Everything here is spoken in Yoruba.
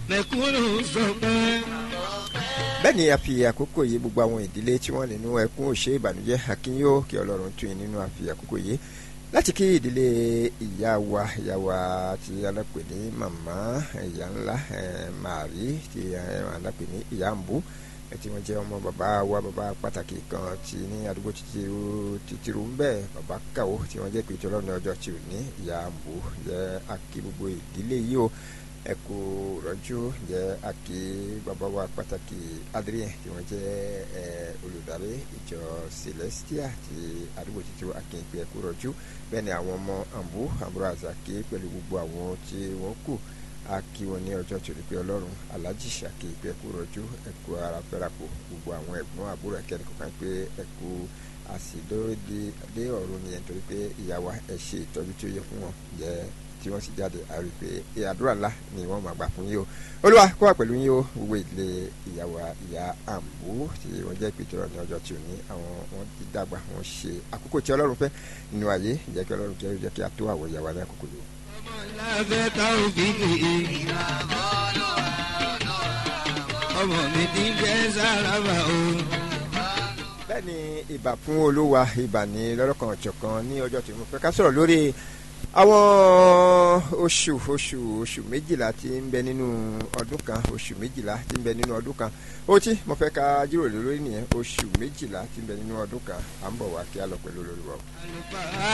mẹ̀kúnnù sọ pé. bẹ́ẹ̀ ni a fi àkókò yìí gbogbo àwọn ìdílé tí wọ́n nínú ẹkún òṣè ìbànújẹ́ akínyó kí ọlọ́run tún yín nínú àfi àkókò yìí láti kí ìdílé ìyá wa ìyá wa tí alápè ní màmá ìyá ńlá màrí tí alápè ní ìyá ń bú tí wọ́n jẹ́ ọmọ bàbá wa bàbá pàtàkì kan tí ní àdúgbò títírú ń bẹ́ẹ̀ bàbá kàwó tí wọ́n jẹ́ pé tí ọlọ́run ọjọ́ tí ò ní ìyá ń bú jẹ́ àkí gbogbo ìdílé yìí o ẹ kú rọ́jú jẹ́ àkí bàbá wa pàtàkì adrien tí wọ́n jẹ́ olùdarí ìjọ celestia ti àdúgbò títí akínpé ẹ kú rọ́jú bẹ́ẹ̀ ni àwọn ọmọ àǹbú àbúrò àzàkí pẹ̀lú gbogbo àwọn tí wọ́n kù a kí wọn ní ọjọ́ tó ní pé ọlọ́run alájì ṣàkí pé ẹkú rọjú ẹkú ara fẹ́rapò gbogbo àwọn ẹ̀gbọ́n àbúrò ẹ̀kẹ́ni kọ̀ọ̀kan pé ẹkú àsìdóde dé ọ̀run nìyẹn torí pé ìyá wa ẹ̀ ṣe ìtọ́jú tí ó yẹ fún wọn jẹ́ tí wọ́n sì jáde a rí i pé àdúrà ńlá ni wọ́n máa gbà fún yín o olúwa kó wà pẹ̀lú yín o gbogbo ìdílé ìyá wa ìyá àǹbó tí wọ́n jẹ́ ìpìtọ́rọ̀ ní ọjọ́ tí ò ní àwọn wọn ti dàgbà wọn ṣe àkókò tí ọlọ́run fẹ́ nínú ayé jẹ́ kí ọlọ́run jẹ́ kí a tó àwọ̀ ìyá wa ní àkókò yìí lábẹ́ táwọn fi kì í. ọmọ mi ti jẹ́ sárábà o. bẹ́ẹ̀ ni ìbà fún olúwa ìbà ní lọ́lọ́kan ọ̀jọ̀kan ní ọjọ́ tí mo fẹ́ ká sọ̀rọ̀ lórí àwọn oṣù oṣù oṣù méjìlá tí ń bẹ nínú ọdún kan oṣù méjìlá tí ń bẹ nínú ọdún kan ó tí mo fẹ́ ká jíròrò lórí nìyẹn oṣù méjìlá tí ń bẹ nínú ọdún kan à ń bọ̀ wá kí á lọ pẹ̀lú olórí wa. àlùfáà